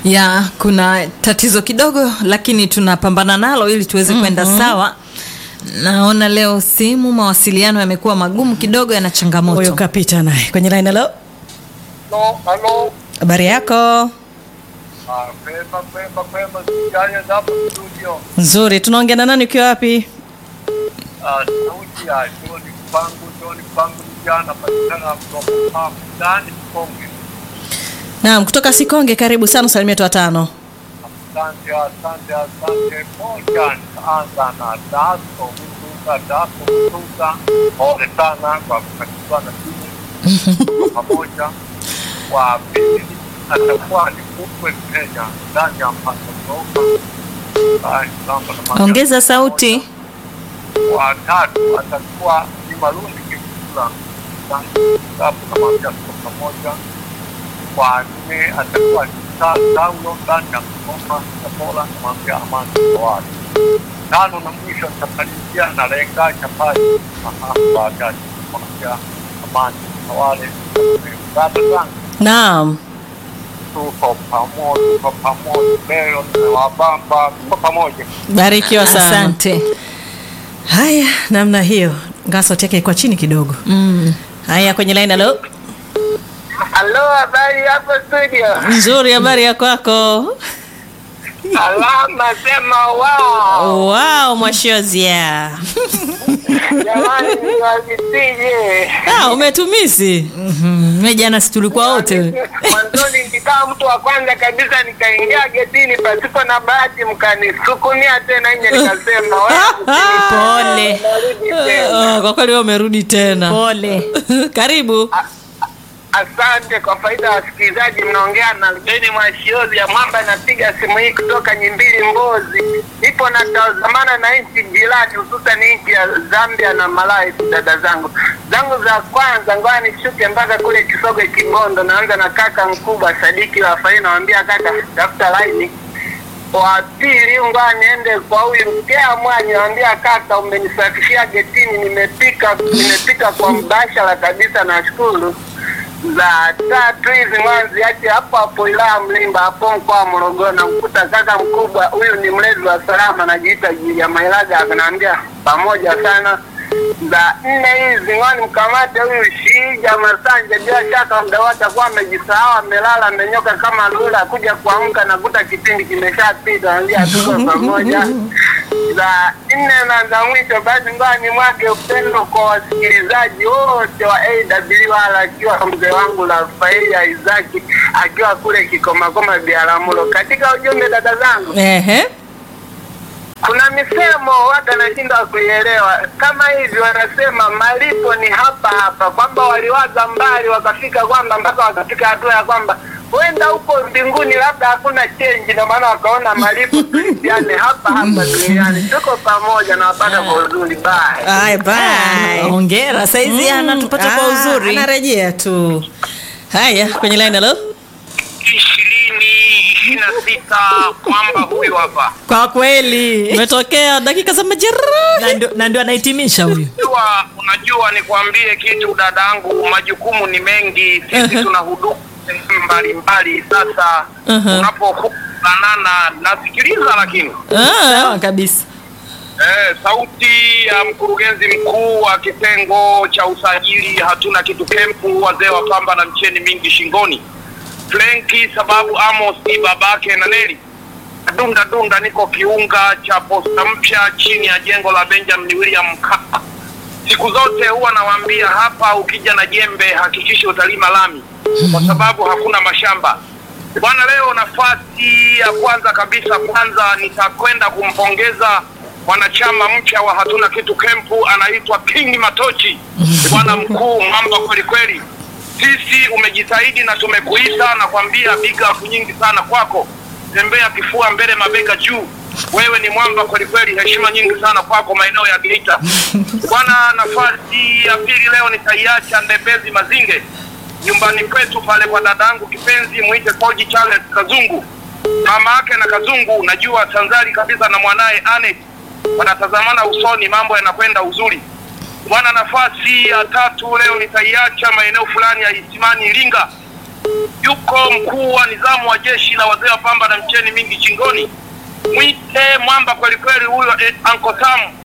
ya kuna tatizo kidogo lakini tunapambana nalo ili tuweze kwenda sawa naona leo simu mawasiliano yamekuwa magumu kidogo yana Huyo changamoto kapita naye kwenye line. Hello, Halo, halo. habari yako? Ah, Pema, pema, pema, sijanya hapo studio. Nzuri. Tunaongea na nani ukiwa wapi? Ah, sauti ya John Pangu, John Pangu vijana patikana kutoka ndani Konge. Naam, kutoka Sikonge. Karibu sana, salimia watu watano. Asante, asante, asante. Moja nitaanza na Daso Mtuka, Daso Mtuka. Pole sana kwa kukatizwa na simu pamoja. Wa pili atakuwa ni Kukwe Kenya ndani ya Mpasa Soka. Ah, Samba na Maga. ongeza sauti wa tatu atakuwa ni Marundi Kifula hapo namwambia tuko pamoja. Wa nne atakuwa ni Ta- Saulo ndani ya Kigoma Tabora, namwambia amani kwa watu. Tano na mwisho nitamalizia na Lenga Chapati baadaye, namwambia amani kwa wale dada zangu, Naam. tuko pamoja, tuko pamoja leo, nimewabamba, tuko pamoja. Barikiwa sana. asante Haya, namna hiyo. Ngaa sauti yake ilikuwa chini kidogo. mm. Haya, kwenye line. Hello, Halo, habari hapo studio? nzuri. Habari ya kwako? Alama sema wao. Wow, mwashozia. Jamani niwazitije. Ah, umetumisi. mm me jana si tulikuwa wote Mwanzoni nikikaa mtu wa kwanza kabisa nikaingia getini pasipo na bahati mkanisukumia tena nje nikasema wewe pole narudi tena. Oh, kwa kweli wewe umerudi tena. pole Karibu. Asante kwa faida ya wasikilizaji, mnaongea na Beni Mwashiozi ya Mwamba. Napiga simu hii kutoka Nyimbili, Mbozi. Nipo natazamana na nchi jirani, hususan nchi ya Zambia na Malawi. Dada zangu zangu za kwanza, ngoja nishuke mpaka kule Kisoge, Kibondo. Naanza na kaka mkubwa Sadiki Rafaeli, nawambia kaka, tafuta laini wa pili ngoja niende kwa huyu mkea mwanyi, nawambia kaka, umenisafishia getini, nimepika nimepika kwa mbashara kabisa, nashukuru za tatu hizi mwanzi ache hapo hapo wilaya Mlimba hapo mkoa wa Morogoro. Namkuta kaka mkubwa huyu ni mlezi wa salama, anajiita Julia Mailaga, akanaambia pamoja sana. Za nne hizi ng'oni mkamate huyu Shija Masanja, bila shaka muda wote akuwa amejisahau, amelala, amenyoka kama lula, kuja kuamka nakuta kipindi kimeshapita, naambia tuko pamoja za nne na za mwisho basi ngoja ni mwake upendo kwa wasikilizaji wote wa AWR akiwa mzee wangu Rafaeli Isaki akiwa kule Kikomakoma Biaramulo. Katika ujumbe dada zangu, Ehe. kuna misemo watu anashindwa kuielewa kama hivi, wanasema malipo ni hapa hapa, kwamba waliwaza mbali wakafika kwamba mpaka wakafika hatua ya kwamba huenda huko mbinguni labda hakuna chenji, ndio maana wakaona malipo tuiane hapa hapa duniani. Tuko pamoja na wapata kwa uzuri. Bye. Bye bye. ongera saizi anatupata kwa Ah, uzuri Anarejea tu. Haya, kwenye line. Hello. ishirini ishirini na sita kwamba huyu hapa kwa kweli Umetokea dakika za majeraha. Na ndio- na ndio anahitimisha huyu unajua, unajua nikwambie kitu dadangu, majukumu ni mengi, sisi tuna huduma mbalimbali. Sasa Uh-huh. unapokutanana nasikiliza, lakini Ah, sawa kabisa Eh, sauti ya mkurugenzi mkuu wa kitengo cha usajili hatuna kitu kempu, wazee wa pamba na mcheni mingi shingoni, Frenki sababu Amos ni babake na Neli dunda dunda, niko kiunga cha posta mpya chini ya jengo la Benjamin William Mkapa. Siku zote huwa nawaambia hapa, ukija na jembe hakikisha utalima lami, kwa sababu hakuna mashamba bwana. Leo nafasi ya kwanza kabisa, kwanza nitakwenda kumpongeza mwanachama mpya wa hatuna kitu kempu, anaitwa King Matochi, bwana mkuu, mwamba kweli kweli. Sisi umejitahidi na tumekuita, nakwambia big up nyingi sana kwako. Tembea kifua mbele, mabega juu. Wewe ni mwamba kweli kweli, heshima nyingi sana kwako maeneo ya Geita bwana. Nafasi ya pili leo nitaiacha Ndembezi Mazinge, nyumbani kwetu pale kwa dadangu kipenzi, mwite Koji Charles Kazungu, mama yake na Kazungu, najua sanzari kabisa na mwanaye Anet wanatazamana usoni, mambo yanakwenda uzuri bwana. Nafasi ya tatu leo nitaiacha maeneo fulani ya Isimani Iringa, yuko mkuu wa nizamu wa jeshi la wazee wa pamba na mcheni mingi chingoni, mwite mwamba kwelikweli huyo eh, Uncle Sam